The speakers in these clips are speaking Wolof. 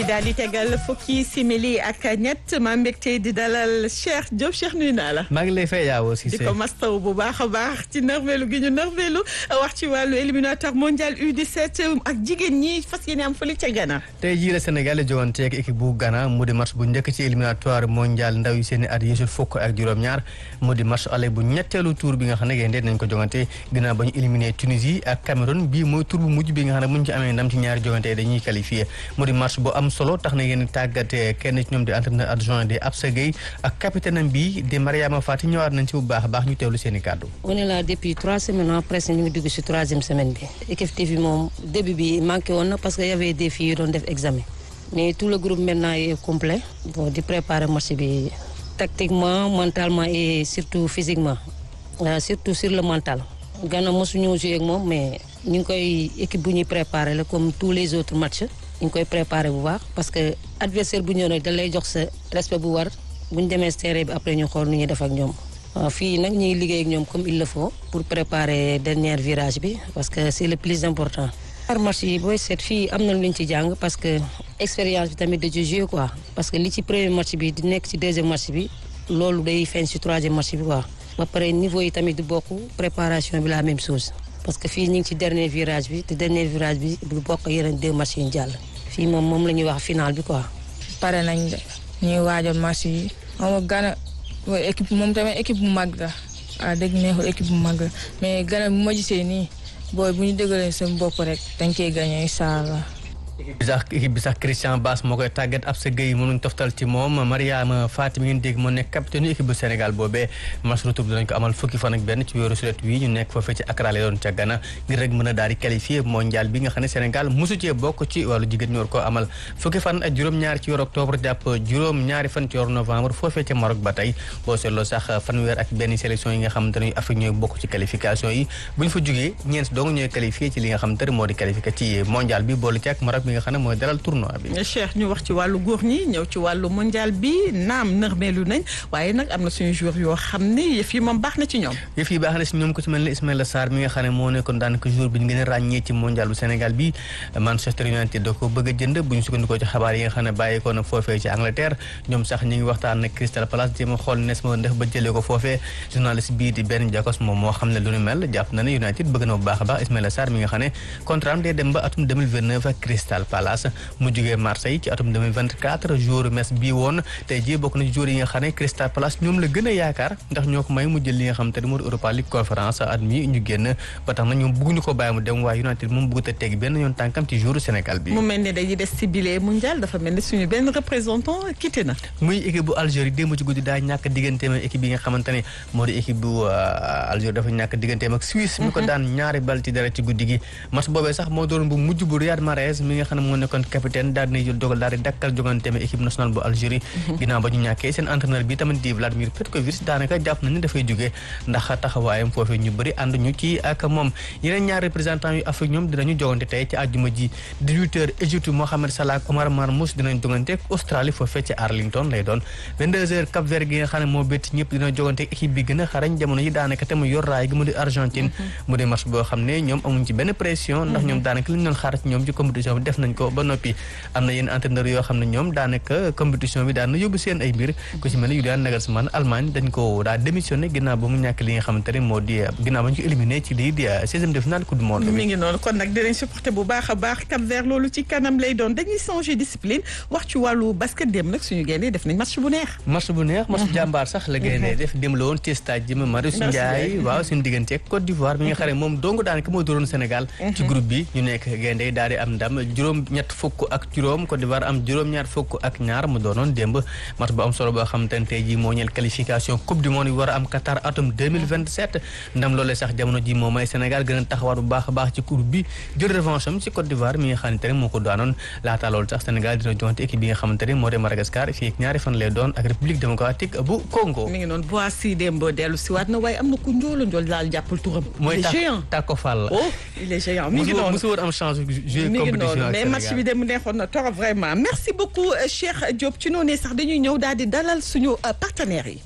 daal di tegal fukki simili ak ñett maa mbégte di dalal Cheikh Diop Cheikh nuyu naa la. maa ngi lay fay yaa aussi. di ko mastaw bu baax a baax ci nërmeelu gi ñu nërmeelu wax ci wàllu éliminatoire mondial U17 ak jigéen ñi fas yéene am fële ca Ghana. tey jii la Sénégal di jogante ak équipe bu Ghana mu di match bu njëkk ci éliminatoire mondial ndaw yi seen i at yéesul fukk ak juróom-ñaar mu di match aller bu ñetteelu tour bi nga xam ne gaynde nañ ko jogante ginnaaw ba ñu éliminé Tunisie ak Cameroun bii mooy tour bu mujj bi nga xam ne muñ ci amee ndam ci ñaari jogante dañuy qualifié mu di match bu am solo tax na yéen tàggate kenn ci ñoom di entraîneur adjoint di Absa Gueye ak capitaine am bi di Mariama Fati ñëwaat nañ ci bu baax a baax ñu teewlu seen i kàddu on est là depuis trois semaines presque ñu ngi dugg si troisième semaine bi équipe bi moom début bi manqué woon na parce que y avait des filles yu doon def examen mais tout le groupe maintenant est complet bon di préparer match bi tactiquement mentalement et surtout physiquement surtout sur le mental Ghana mosuñu joué ak moom mais ñu ngi koy équipe bu ñuy préparer la comme tous les autres matchs ñu ngi koy préparé bu baax parce que adversaire bu ñëw nag da lay jox sa respect bu war bu ñu demee terrain bi après ñu xool nu ñuy def ak ñoom. waaw fii nag ñuy liggéey ak ñoom comme il le faut pour préparer dernier virage bi parce que c'est le plus important. par match yi booy seet fii am na lu ñu ci jàng parce que expérience bi tamit da ci jouer quoi parce que li ci premier match bi di nekk ci deuxième match bi loolu day feeñ ci troisième match bi quoi. ba pare niveau yi tamit du bokk préparation bi la même chose parce que fii ñu ngi ci dernier virage bi te dernier virage bi du bokk yeneen deux matchs yi ñu jàll. fii moom moom la ñuy wax final bi quoi. pare nañ de ñuy waajal match yi moom Ghana équipe moom tamit équipe bu mag la ah dëgg neexul équipe bu mag la mais Ghana bu ma gisee nii booy bu ñu dëggalee seen bopp rek dañ koy gagné incha allah. équipe bi sax équipe bi sax Christian Bass moo koy tàggat ab sa Gueye mënuñ toftal ci moom Mariama Fatim ngeen dégg moo nekk capitaine équipe bu Sénégal boobee match retour dinañ ko amal fukki fan ak benn ci weeru sulet wi ñu nekk foofee ci Accra lay doon ca Ghana ngir rek mën a daal di qualifié mondial bi nga xam ne Sénégal mosu cee bokk ci wàllu jigéen ñu war koo amal fukki fan ak juróom-ñaar ci weeru octobre jàpp juróom-ñaari fan ci weeru novembre foofee ca Maroc ba tey boo seetloo sax fanweer ak benn sélection yi nga xamante ne Afrique ñooy bokk ci qualification yi bu ñu fa jógee ñeent dong ñooy qualifié ci li nga xamante ne moo di qualifié ci mondial bi boolu ci ak Maroc bi nga xam ne mooy dalal tournoi bi. Cheikh ñu wax ci wàllu góor ñi ñëw ci wàllu mondial bi naam nërmeelu nañ waaye nag am na suñu joueur yoo xam ne yëf yi moom baax na ci ñoom. yëf yi baax na ci ñoom ko ci mel ne Ismaïla Sarr mi nga xam ne moo nekkoon daanaka joueur bi ñu gën a ràññee ci mondial bu Sénégal bi Manchester United da ko bëgg a jënd bu ñu sukkandikoo ci xabaar yi nga xam ne bàyyeekoo na foofee ci Angleterre ñoom sax ñu ngi waxtaan ak Crystal Palace jéem a xool nes ma def ba jëlee ko foofee journaliste bii di Ben Jacobs moom moo xam ne lu ni mel jàpp na ne United bëgg na bu baax a baax Ismaïla Sarr mi nga xam ne contrat am day dem ba atum 2029 ak Crystal Palace mu jógee Marseille ci atum 2024 jour mes bii woon tey jii bokk na ci jour yi nga xam ne Crystal Palace ñoom la gën a yaakaar ndax ñoo ko may mu jël li nga xam te ne moo di Europa League conférence at mi ñu génn ba tax na ñoom bëgguñu ko bàyyi mu dem waaye United moom bëggut a teg benn yoon tànkam ci jour Sénégal bi mu mel ne dañuy des ci bile mondial dafa mel ne suñu benn représentant quitté na muy équipe bu Algérie démb ci guddi daa ñàkk digganteem ak équipe yi nga xamante ne moo di équipe bu Algérie dafa ñàkk digganteem ak Suisse mi ko daan ñaari bal ci dara ci guddi gi match boobee sax moo doon bu mujj bu Riyad Mahrez mi nga xam ne moo nekkoon capitaine daal di jël dogal daal di dakkal joganteem équipe nationale bu Algérie ginnaaw ba ñu ñàkkee seen entraîneur bi tamit di Vladimir Petkovic daanaka jàpp nañu dafay jógee ndax taxawaayam foofee ñu bëri ànd ñu ci ak moom yeneen ñaar représentant yu Afrique ñoom dinañu jogante tey ci àjjuma ji 18 heures Égypte Mohamed Salah ak Omar Marmoush dinañ jogante ak Australie foofee ci Arlington lay doon 22 heures Cap Vert gi nga xam ne moo bétt ñëpp dina jogante ak équipe bi gën a xarañ jamono yi daanaka te mu yor raay gi mu di Argentine mu di match boo xam ne ñoom amuñ ci benn pression ndax ñoom daanaka li ñu doon xaar ci ñoom ci compétition bi def nañ ko ba noppi am na yenn entraîneur yoo xam ne ñoom daanaka compétition bi daan na yóbbu seen ay mbir ku ci mel ne Julian Nagelsmann Allemagne dañ ko daa démissionné ginnaaw ba mu ñàkk li nga xamante ne moo di ginnaaw ba ñu ko éliminé ci lii di seizième de finale coupe du monde mi ngi noonu kon nag dinañ supporté bu baax a baax Cap Vert loolu ci kanam lay doon dañuy changer discipline wax ci wàllu basket dem nag suñu gaynde def nañ match bu neex match bu neex match jàmbaar sax la gaynde def dem la woon ci stade ji Marius Ndiaye waaw suñu diggante ak Côte d'Ivoire bi nga xam ne moom dong daanaka moo dóoroon Sénégal ci groupe bi ñu nekk gaynde daal di am ndam juróom ñett fukk ak juróom Côte d'Ivoire am juróom-ñaar fukk ak ñaar mu doonoon démb match bu am solo boo xam te ne tey jii moo ñeel qualification coupe du monde yi war a am Qatar atum 2027 ndam loolee sax jamono ji moo may Sénégal gën a taxawaat bu baax a baax ci groupe bi jël revanche am ci Côte d'Ivoire mi nga xamante ne moo ko daanoon laata loolu sax Sénégal dina joxante équipe bi nga xamante ne moo di Madagascar fii ak ñaari fan lay doon ak République démocratique bu Congo mi ngi noonu Boissy démb dellu si waat na waaye am na ku njoolo njool daal jàppal turam mooy géant Tako Fall oh il est géant mi ngi noonu musu woon am chance jouer mi ngi compétition noonu ak mais match bi dem neexoon na trop vraiment merci beaucoup Cheikh Diop ci noonu sax dañuy ñëw daal di dalal suñu partenaires yi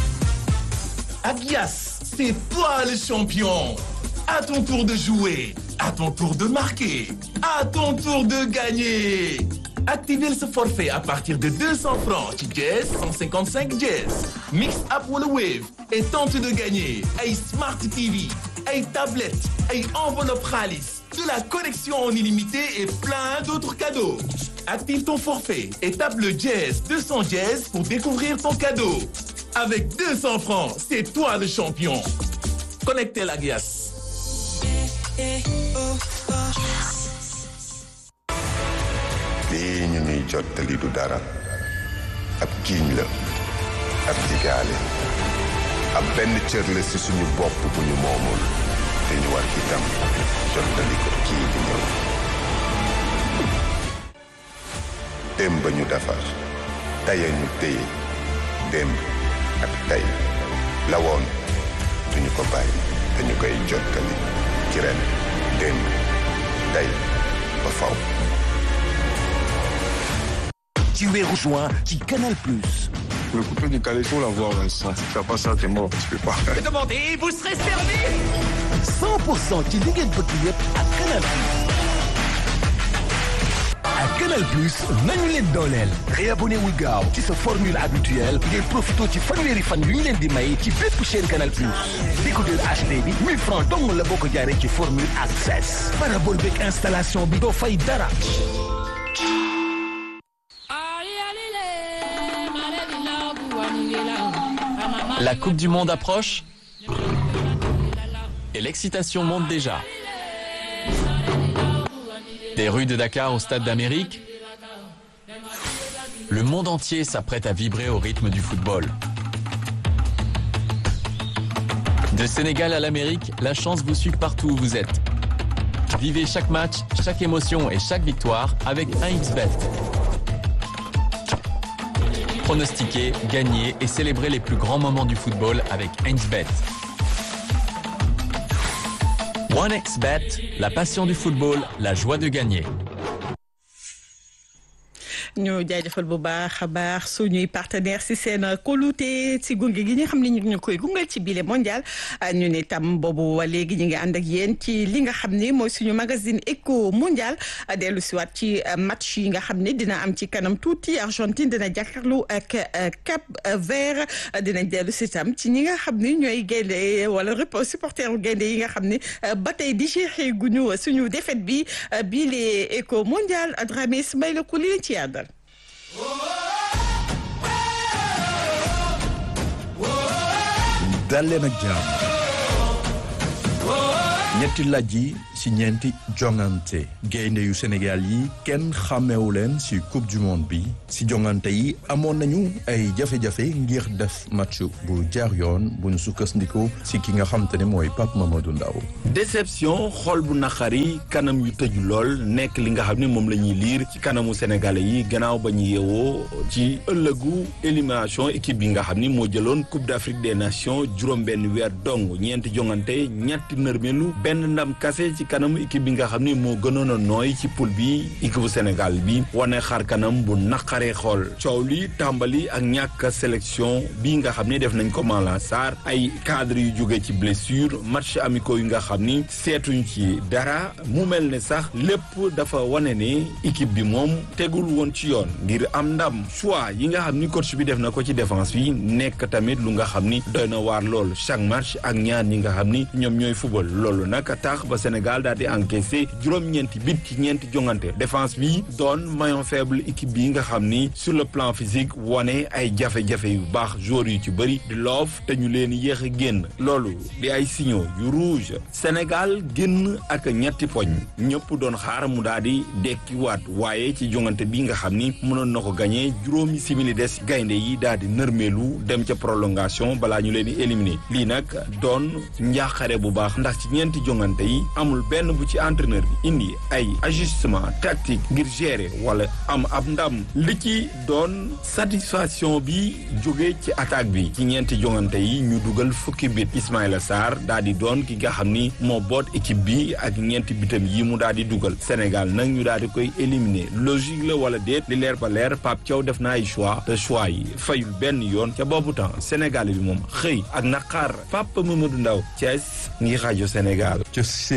Adidas, c'est toi le champion. À ton tour de jouer. À ton tour de marquer. À ton tour de gagner. Activez ce forfait à partir de 200 francs ci Jazz 155 Jazz. Mix up wala Wave et tente de gagner ay Smart TV, ay tablettes, ay enveloppe xaalis, de la connexion en illimité et plein d'autres cadeaux. Active ton forfait et tape le Jazz 200 Jazz pour découvrir ton cadeau. Avec 200 francs, c'est toi le champion. Connecté la glace. lii ñu ñuy jottali du dara ab giiñ la ab digaale ab benn cër la ci suñu bopp bu ñu moomul te ñu war itam jottali ko kii di ñëw démb ba ñu defar tey ñu téye démb ak tey la woon duñu ko bàyyi te ñu koy jottali ci ren démb tey ba faw ci weeru juin ci Canal Plus. Le coupé du calais, faut l'avoir, Vincent. Si tu fais pas ça, t'es mort. Tu peux pas. Demandez, vous serez servi. 100% ci li ngeen bëgg yëpp ak Canal Plus. ak Canal Plus nañu leen dooleel. réabonné wu gaaw ci sa formule habituelle ngeen profité ci fanweeri fan yu ñu leen di may ci bépp chaîne Canal Plus. décodeur HD bi 1000 francs dong la boo ko jaaree ci formule access. parabole beeg installation bi doo fay dara. La Coupe du Monde approche et l'excitation monte déjà. Des rues de Dakar au Stade d'Amérique, le monde entier s'apprête à vibrer au rythme du football. De Sénégal à l'Amérique, la chance vous suit partout où vous êtes. Vivez chaque match, chaque émotion et chaque victoire avec 1xBet. Pronostiquer, gagner et célébrer les plus grands moments du football avec 1xBet. 1xBet, la passion du football, la joie de gagner. ñu jaajëfal bu baax a baax suñuy partenaire si seen kóolute si gunge gi nga xam ne ñu ngi ñu koy gungal ci bile mondial ñu ne tam boobu wa léegi ñu ngi ànd ak yéen ci li nga xam ne mooy suñu magazine éco mondial dellu si waat ci match yi nga xam ne dina am ci kanam tuuti Argentine dina jàkkaarloo ak Cap Vert dinañ dellu si tam ci ñi nga xam ne ñooy gaynde wala repos supporter gaynde yi nga xam ne ba tey di jeexee guñu suñu défaite bi bii les éco mondial Dramé Ismaïla Kouli leen ci yàddal dal leen ak jàmm ñetti laaj yi ci ñeenti jongante gaynde yu Sénégal yi kenn xàmmewu leen ci coupe du monde bi ci jongante yi amoon nañu ay jafe-jafe ngir def match bu jaar yoon bu ñu sukkandiku ci ki nga xam te ne mooy Pape Mamadou Ndaw déception xol bu naqari kanam yu tëju lool nekk li nga xam ne moom la ñuy liir ci kanamu sénégalais yi gannaaw ba ñu yeewoo ci ëllëgu élimination équipe bi nga xam ni moo jëloon coupe d'Afrique des nations juróom-benn weer dong ñeenti jongante ñetti nërmelu benn ndam kase ci kanamu équipe bi nga xam ni moo gënoon a nooy ci poule bi équipe bu Sénégal bi wane xar kanam bu naqaree xool coow li tàmbali ak ñàkk sélection bi nga xam ni def nañ ko Malang Sarr ay cadre yu jóge ci blessure match amicaux yu nga xam ni seetuñ ci dara mu mel ne sax lépp dafa wane ne équipe bi moom tegul woon ci yoon ngir am ndam choix yi nga xam ni coach bi def na ko ci défense bi nekk tamit lu nga xam ni doy na waar lool chaque match ak ñaar ñi nga xam ni ñoom ñooy football loolu nag tax ba Sénégal daal di encaissé juróom-ñeenti bit ci ñeenti jongante défense bi doon maillon faible équipe bi nga xam ni sur le plan physique wane ay jafe-jafe yu baax joueurs yu ci bëri di loof te ñu leen yéex a génn loolu di ay signaux yu rouge Sénégal génn ak ñetti poñ ñëpp doon xaar mu daal di dekki waat waaye ci jongante bi nga xam ni mënoon na ko gagné juróomi simili des gaynde yi daal di nërmeelu dem ca prolongation balaa ñu leen di éliminer lii nag doon njaaxare bu baax ndax ci ñeenti jongante yi amul benn bu ci entraîneur bi indi ay ajustement tactique ngir gérer wala am ab ndam li ci doon satisfaction bi jóge ci attaque bi ci ñeenti jongante yi ñu dugal fukki bit Ismaïla Sarr daal di doon ki nga xam ni moo boot équipe bi ak ñeenti bitam yi mu daal di dugal Sénégal nag ñu daal di koy éliminer logique la wala déet li leer ba leer Pape Thiaw def na ay choix te choix yi fayul benn yoon ca boobu temps Sénégal bi moom xëy ak naqar Pape Mamadou Ndaw Thiès ngi rajo Sénégal ca Sédhiou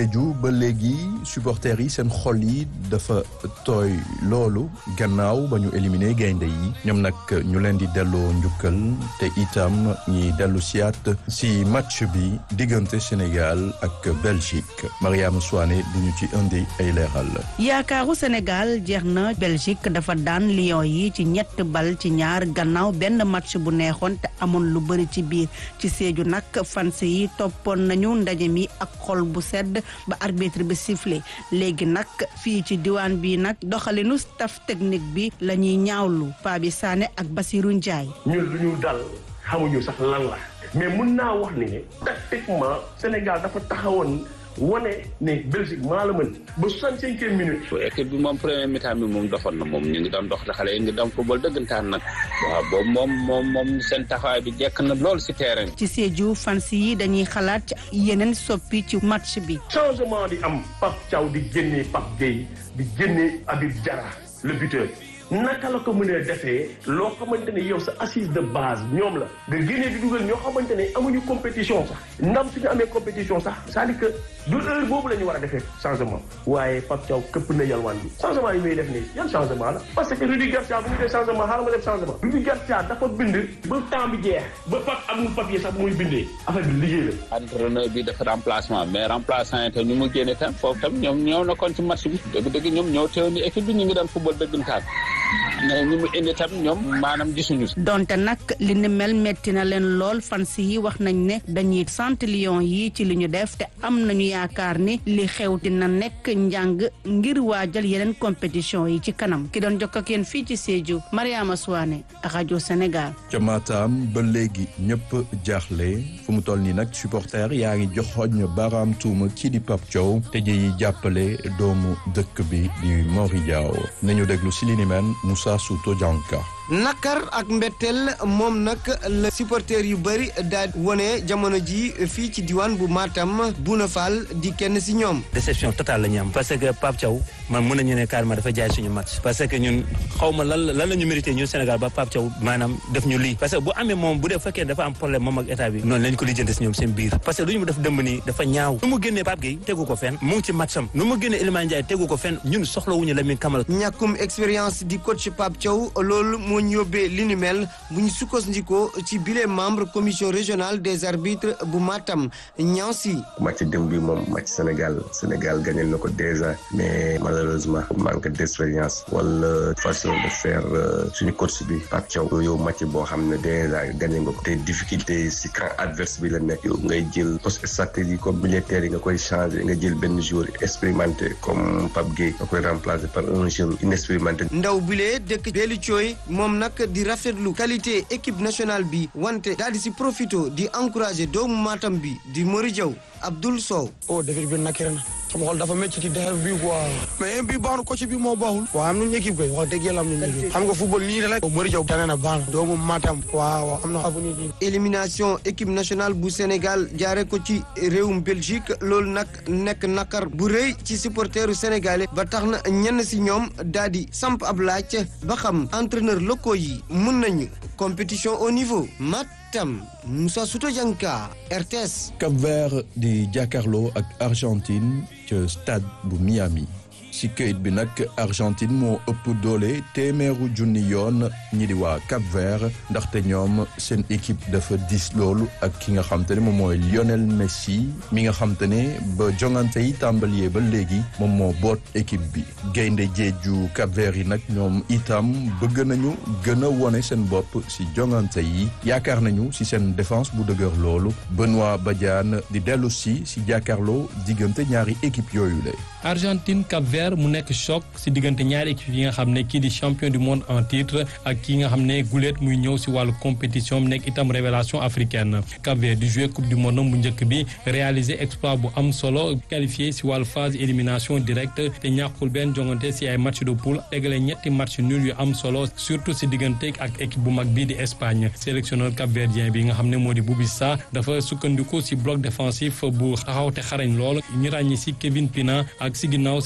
ba léegi supporters yi seen xol yi dafa tooy loolu gannaaw ba ñu éliminé gaynde yi ñoom nag ñu leen di delloo njukkal te itam ñi dellu siyaat si match bi diggante Sénégal ak Belgique Mariama Souane di ñu ci indi ay leeral. yaakaaru Sénégal jeex na Belgique dafa daan Lions yi ci ñett bal ci ñaar gannaaw benn match bu neexoon te amoon lu bëri ci biir ci Sédhiou nag fans yi toppoon nañu ndaje mi ak xol bu sedd ba arbitre bi sifflé léegi nag fii ci diwaan bi nag doxalinu staff technique bi la ñuy ñaawlu Pabi Sané ak Basirou Ndiaye. ñun lu ñu dal xamuñu sax lan la mais mun naa wax ni ne tactiquement Sénégal dafa taxawoon. wane ne Belgique maa la mën ba soixante-cinquième minute. équipe bi moom premier mi-temps bi moom doxoon na moom ñu ngi doon dox te xale yi ngi doon football dëggantaan nag waaw boobu moom moom moom seen taxawaay bi jekk na lool si terrain ci Sédhiou fans yi dañuy xalaat yeneen soppi ci match bi. changement di am Pape Thiaw di génnee Pape Gueye di génnee Habib Diarra le buteur. naka la ko mënee defee loo xamante ne yow sa assise de base ñoom la nga génnee di dugal ñoo xamante ne amuñu compétition sax ndam suñu amee compétition sax c'est-à-dire que du heure boobu la ñu war a defee changement waaye Pape Thiaw këpp na yalwaan bi changement yi muy def nii yan changement la parce que Rudi Garcia bu ñu dee changement xaaral ma def changement Rudi Garcia dafa bind ba temps bi jeex ba Pape amul papier sax muy bindee affaire bi liggéey la entraîneur bi dafa remplacement mais remplaçant yi tam ñu mu génne tam foofu tam ñoom ñëw na kon ci match bi dëgg-dëgg ñoom ñëw teew ni équipe bi ñu ngi daan football dëggantaan mais ñi mu indi tam ñoom maanaam gisuñu donte nag li ni mel metti na leen lool fans yi wax nañ ne dañuy sant Lions yi ci li ñu def te am nañu yaakaar ni li xew dina nekk njàng ngir waajal yeneen compétition yi ci kanam ki doon jokk ak yéen fii ci Sédhiou Mariama Souane rajo Sénégal. ca Matam ba léegi ñëpp jaaxle fu mu toll nii nag supporter yaa ngi joxoñ baaraam tuuma kii di Pape Thiaw te ji jàppale doomu dëkk bi di Mori Diaw nañu déglu si li ni mel Moussa Souto Dianka nakar ak mbetteel moom nag la supporter yu bëri daal wone jamono ji fii ci diwaan bu Matam Bouna Fall di kenn si ñoom. déception totale la ñu am parce que Pape Thiaw man mën nañu ne carrément dafa jaay suñu match parce que ñun xaw ma lan lan la ñu mérité ñun Sénégal ba Pape Thiaw maanaam def ñu lii parce que bu amee moom bu dee fekkee dafa am problème moom ak état bi noonu lañ ko lijjante si ñoom seen biir parce que lu ñu def dëmb nii dafa ñaaw nu mu génnee Pape Gueye tegu ko fenn mu ngi ci matcham nu mu génnee Iliman Ndiaye tegu ko fenn ñun soxlawuñu Lamine Camara ñàkkum expérience di coach Pape Thiaw loolu moo ñu yóbbee li ni mel bu ñu sukkandikoo ci bile membre commission régionale des arbitres bu Matam Niansi. match démb bi moom match Sénégal Sénégal gagné na ko déjà mais malheureusement manque d'expérience wala façon de faire suñu coach bi Pape Thiaw yow match boo xam ne déjà gagné nga ko te difficulté si camp adverse bi la nekk yow ngay jël poste stratégie comme militaire yi nga koy changer nga jël benn joueur expérimenté comme Pape Gueye nga koy remplacer par un jeune inexpérimenté. ndaw bile dëkk Béli Thioy moom nag di rafetlu qualité équipe nationale bi wante daal di si profito di encourager doomu Matam bi di Mori Diaw Abdoul Sow. oh defet bi nakire na sama xol dafa métti ci defet bi quoi mais bi baax na coach bi moo baaxul waaw am nañu équipe koy wax dëgg yàlla am nañu équipe xam nga football nii rek Mori Diaw tane na baax na doomu Matam waaw am na avenir élimination équipe nationale bu Sénégal jaare ko ci réewum Belgique loolu nag nekk nakar bu rëy ci supporteru sénégalais ba tax na ñenn si ñoom daal di samp ab laaj ba xam entraîneur locaux yi mun nañu compétition au niveau Matam Moussa Souto Dianka RTS. Cap Vert di jàkkaarloo ak Argentine ca stade bu Miami. ci këyit bi nag Argentine moo ëpp doole téeméeru junni yoon ñi di waa Cap Vert ndaxte ñoom seen équipe dafa dis loolu ak ki nga xam te ne moom mooy Lionel Messi mi nga xam te ne ba jongante yi tàmbalee ba léegi moom moo boot équipe bi gaynde jeeju Cap Vert yi nag ñoom itam bëgg nañu gën a wone seen bopp ci jongante yi yaakaar nañu ci seen défense bu dëgër loolu Benoît Badiane di dellu si ci jàkkaarloo diggante ñaari équipe yooyu la Argentine Cap Vert mu nekk choc ci diggante ñaari équipe yi nga xam ne kii di champion du monde en titre ak kii nga xam ne guléet muy ñëw ci wàllu compétition mu nekk itam révélation africaine Cap Vert di jouer coupe du monde bu njëkk bi réaliser exploit bu am solo qualifié ci wàllu phase élimination directe te ñàkkul benn jongante ci ay match de poule égale ñetti match nul yu am solo surtout ci diggante ak équipe bu mag bii di Espagne sélectionneur capverdien bi nga xam ne moo di Boubissa dafa sukkandiku ci bloc défensif bu taxaw te xarañ lool ñu ràññi ci Kevin Pina ak ci ginnaaw seen góol bi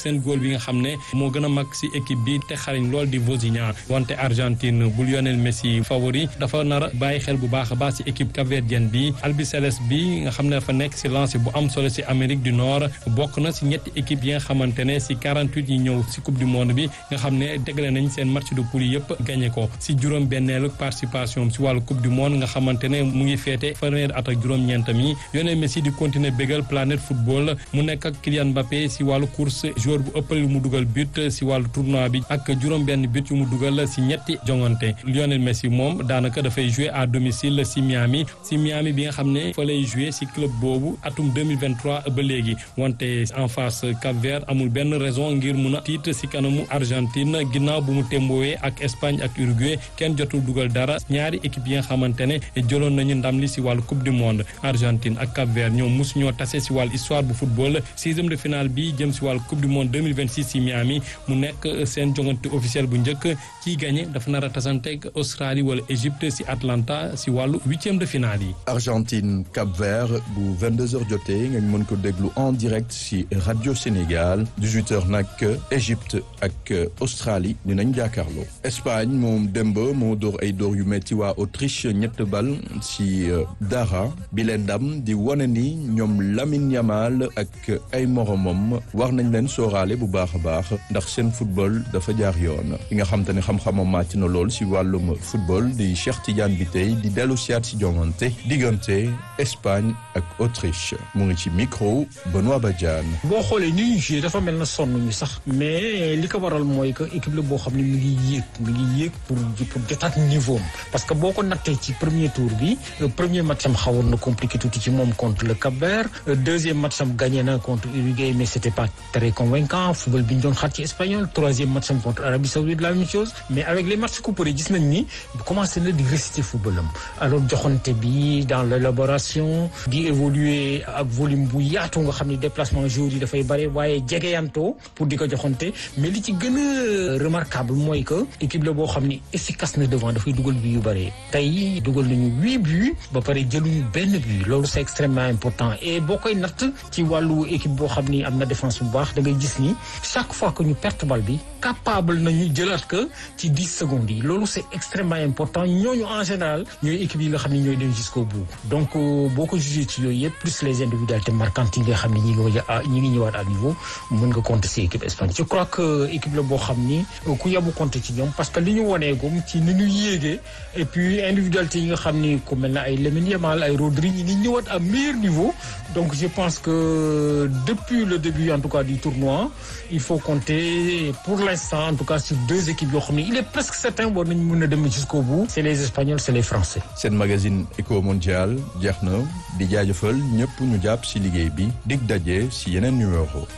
bi nga xam ne moo gën a mag si équipe bi te xariñ lool di Vozinha wante Argentine bu Lionel Messi favori dafa nar a bàyyi xel bu baax a baax si équipe capverdienne bi albiceleste bi nga xam ne dafa nekk si lancé bu am solo si Amérique du Nord bokk na si ñetti équipe yi nga xamante ne si 48 yi ñëw si coupe du monde bi nga xam ne tegle nañ seen match de poule yëpp gagné ko si juróom benneelu participation si wàllu coupe du monde nga xamante ne mu ngi féete fanweer at ak juróom-ñeentam yi Lionel Messi di continuer bégal planète football mu nekk ak Kylian Mbappé si wàllu course joueur bu ëppal yu mu dugal but si wàllu tournoi bi ak juróom benn but yu mu dugal si ñetti jongante Lionel Messi moom daanaka dafay jouer à domicile si Miami si Miami bi nga xam ne fa lay jouer si club boobu atum 2023 ba léegi wante en face Cap-Vert amul benn raison ngir mun a tiit si kanamu Argentine ginnaaw bu mu témboowee ak Espagne ak Uruguay kenn jotul dugal dara ñaari équipe yi nga xamante ne jëloon nañu ndam li si wàllu coupe du monde Argentine ak Cap-Vert ñoom mosu ñoo tase si wàllu histoire bu football sixième de finale bi jëm si wàllu coupe du monde 2026 si Miami mu nekk seen jongante officiel bu njëkk ciy gagné dafa nar a tasanteeg Australie wala Égypte si Atlanta si wàllu huitième de finale yi. Argentine Cap Vert bu 22h jotee nga mën ko déglu en direct si rajo Sénégal 18h nag Égypte ak Australie dinañ jàkkaarloo. Espagne moom démb moo dóor ay dóor yu metti waa Autriche ñett bal si dara bi leen ndam di wane ni ñoom Lamine Yamal ak ay moromam war nañ leen sooraale bu baax a baax ndax seen football dafa jaar yoon ki nga xam te ne xam-xamam màcc na lool si wàllum football di Cheikh Tidiane bi tey di dellu siyaat si jongante diggante Espagne ak Autriche mu ngi ci micro Benoît Badiane. boo xoolee ni ñu joué dafa mel na sonn ñu sax mais li ko waral mooy que équipe la boo xam ne mi ngi yéeg mi ngi yéeg pour pour jotaat niveau am parce que boo ko nattee ci premier tour bi premier match am xawoon na compliqué tuuti ci moom contre le Cap-Vert deuxième match am gagné na contre Uruguay mais c'était pas très convaincant football bi ñu doon xaar ci espagnol troisième match am contre Arabie Saoudite la même chose mais avec les matchs couperés gis nañ ni commencé na di réciter football am alors joxante bi dans l'élaboration di évoluer ak volume bu yaatu nga xam ne déplacement joueurs yi dafay bare waaye jegeyantoo pour di ko joxante mais li ci gën a remarquable mooy que équipe la boo xam ni efficace na devant dafay dugal bi yu bare tey dugal nañu huit buts ba pare jëluñu benn but loolu c'est extrêmement important et boo koy natt ci wàllu équipe boo xam ni am na défense bu baax da ngay gis ni chaque fois que ñu perte bal bi capable nañu jëlaat que ci dix secondes yi loolu c'est extrêmement important ñooñu en général ñooy équipe yi nga xam ne ñooy dem jusqu'au bout donc boo ko jugé ci yooyu yëpp plus les individualités marquantes yi nga xam ne ñi ngi ñi ngi ñëwaat à niveau mën nga compter ci équipe Espagne je crois que équipe la boo xam ni ku yabu compter ci ñoom parce que li ñu woneegum ci ni ñu yéegee et puis individualité yi nga xam ni ku mel na ay Lamine Yamal ay Rodri ñi ngi ñëwaat à meilleur niveau donc je pense que depuis le début en tout cas du tournoi il faut compter pour l'instant en tout cas sur deux équipes yoo xam ne il est presque certain war nañu mën a dem jusqu'au bout c'est les Espagnols c'est les Français seen magazine Eco Mondial jeex na di jaajëfal ñëpp ñu jàpp ci liggéey bi dig daje ci yeneen numéro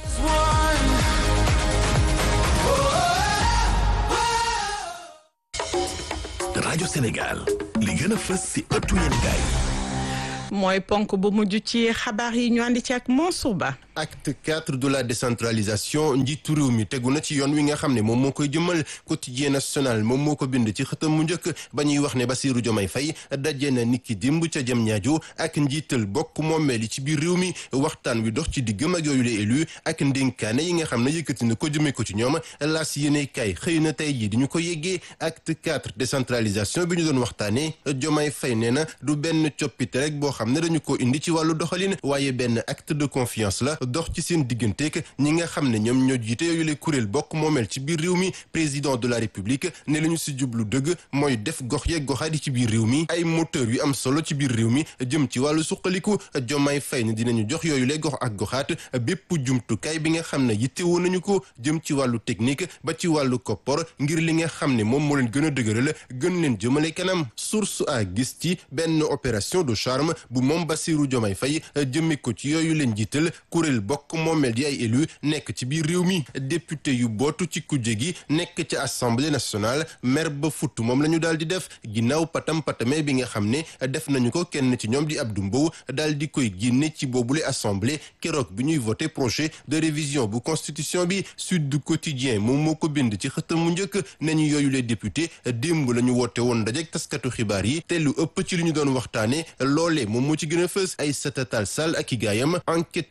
rajo Sénégal li gën a fës ci ëttu yéenekaay mooy ponk bu mujj ci xabaar yi ñu àndi ci ak Mansour Ba acte 4 de la décentralisation njiitu réew mi tegu na ci yoon wi nga xam ne moom moo koy jëmal quotidien national moom moo ko bind ci xëtam mu njëkk ba ñuy wax ne Bassirou Diomaye Faye daje na niki dimb ca jëm ñaajo ak njiital bokk moomeel yi ci biir réew mi waxtaan wi dox ci diggam ak yooyu les élus ak ndénkaane yi nga xam ne yëkkati na ko jëmee ko ci ñoom laas yéene kay xëy na tey jii di ñu ko yeggee acte 4 décentralisation bi ñu doon waxtaanee Diomaye Faye nee na du benn coppite rek boo xam ne dañu ko indi ci wàllu doxalin waaye benn acte de confiance la dox ci seen digganteeg ñi nga xam ne ñoom ñoo jiite yooyu le kuréel bokk moomeel ci biir réew mi président de la république ne la ñu si jublu dëgg mooy def gox yeeg goxaat yi ci biir réew mi ay moteur yu am solo ci biir réew mi jëm ci wàllu suqaliku Diomaye Faye ne dinañu jox yooyu le gox ak goxaat bépp jumtukaay bi nga xam ne yittewoo nañu ko jëm ci wàllu technique ba ci wàllu koppor ngir li nga xam ne moom moo leen gën a dëgëral gën leen jëmale kanam source a gis ci benn opération de charme bu moom Bassirou Diomaye Faye jëmme ko ci yooyu leen jiital kuréel bokk moomeel di ay élu nekk ci biir réew mi député yu bootu ci kujje gi nekk ci assemblée nationale mer ba futt moom la ñu daal di def ginnaaw patam patame bi nga xam ne def nañu ko kenn ci ñoom di Abdou Mbow daal di koy génne ci boobule assemblée keroog bi ñuy voté projet de révision bu constitution bi Sud du Quotidien moom moo ko bind ci xëtam mu njëkk nañu yooyu les député démb la ñu woote woon dajek taskatu xibaar yi te lu ëpp ci li ñu doon waxtaane loolee moom moo ci gën a fës ay satatal sall ak i gaayam enquête yi ne kay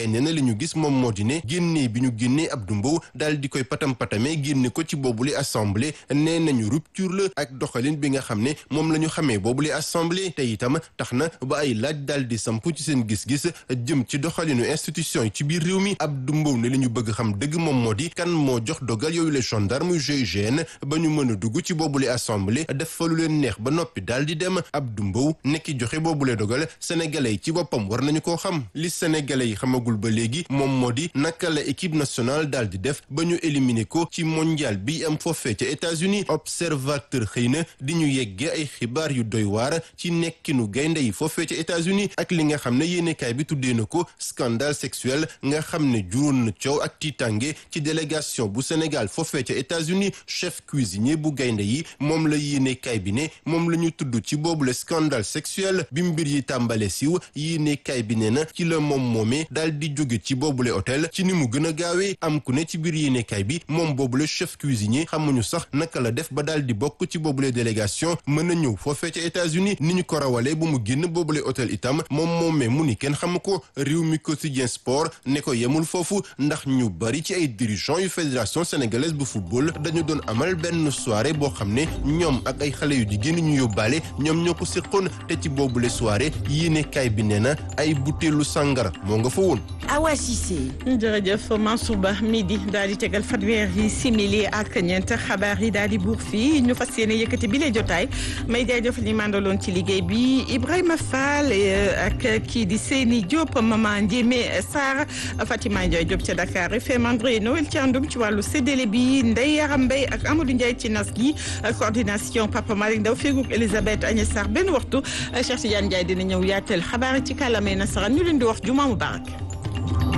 kaay nee na li ñu gis moom moo di ne génnee bi ñu génnee Abdou Mbow daal di koy patam-patame génne ko ci boobule assemblée nee nañu rupture la ak doxalin bi nga xam ne moom la ñu xamee boobule assemblée te itam tax na ba ay laaj daal di samp ci seen gis-gis jëm ci doxalinu institution yi ci biir réew mi Abdou Mbow ne li ñu bëgg xam dëgg moom moo di kan moo jox dogal yooyu les gendarmes GIGN ba ñu mën a dugg ci boobule assemblée def fa lu leen neex ba noppi daal di dem Abdou Mbow nekki joxe boobule dogal sénégalais yi ci boppam war nañu koo xam li sénégalais yi xamagul ba léegi moom moo di naka la équipe nationale daal di def ba ñu éliminer ko ci mondial bi am foofee ca États-Unis observateur xëy na di ñu yeggee ay xibaar yu doy waar ci nekkinu gaynde yi foofee ca États-Unis ak li nga xam ne yéenekaay bi tuddee na ko scandale sexuel nga xam ne juróon na coow ak tiitange ci délégation bu Sénégal foofee ca États-Unis chef cuisinier bu gaynde yi moom la yéenekaay bi ne moom la ñu tudd ci boobu le scandale sexuel bi mbir yi tàmbale siw yéenekaay bi ne na ci la moom moomee daal di jóge ci boobule hôtel ci ni mu gën a gaawee am ku ne ci biir yéenekaay bi moom boobule chef cuisinier xamuñu sax naka la def ba daal di bokk ci boobule délégation mën a ñëw foofee ca États-Unis ni ñu ko rawalee bu mu génn boobule hôtel itam moom moomee mu ni kenn xamu ko réew mi quotidien sport ne ko yemul foofu ndax ñu bari ci ay dirigeants yu fédération sénégalaise bu football dañu doon amal benn soirée boo xam ne ñoom ak ay xale yu jigéen ñu yóbbaale ñoom ñoo ko séqoon te ci boobule soirée yéenekaay bi nee na ay butéelu sàngara moo nga fa woon. Awa Cissé. jërëjëf Mansour Ba midi daal di tegal fanweeri simili ak ñeent xabaar yi daal di buur fii ñu fas yéene yëkkati bi la jotaay may jaajëfal ñi mandaloon ci liggéey bi Ibrahima Fall ak kii di Seyni Diop Mama Ndiémé Sarr Fatima Ndiaye Diop ca Dakar FM André Noël Thiandoum ci wàllu séddale bi Ndeye Yaram Mbaye ak Amadou Ndiaye ci nas gi coordination Papa Malick Ndaw feeguk Elisabeth Agnès Sarr benn waxtu Cheikh Tidiane Ndiaye dina ñëw yaatal xabaar ci kàllaamay nasaraan ñu leen di wax juma mubarak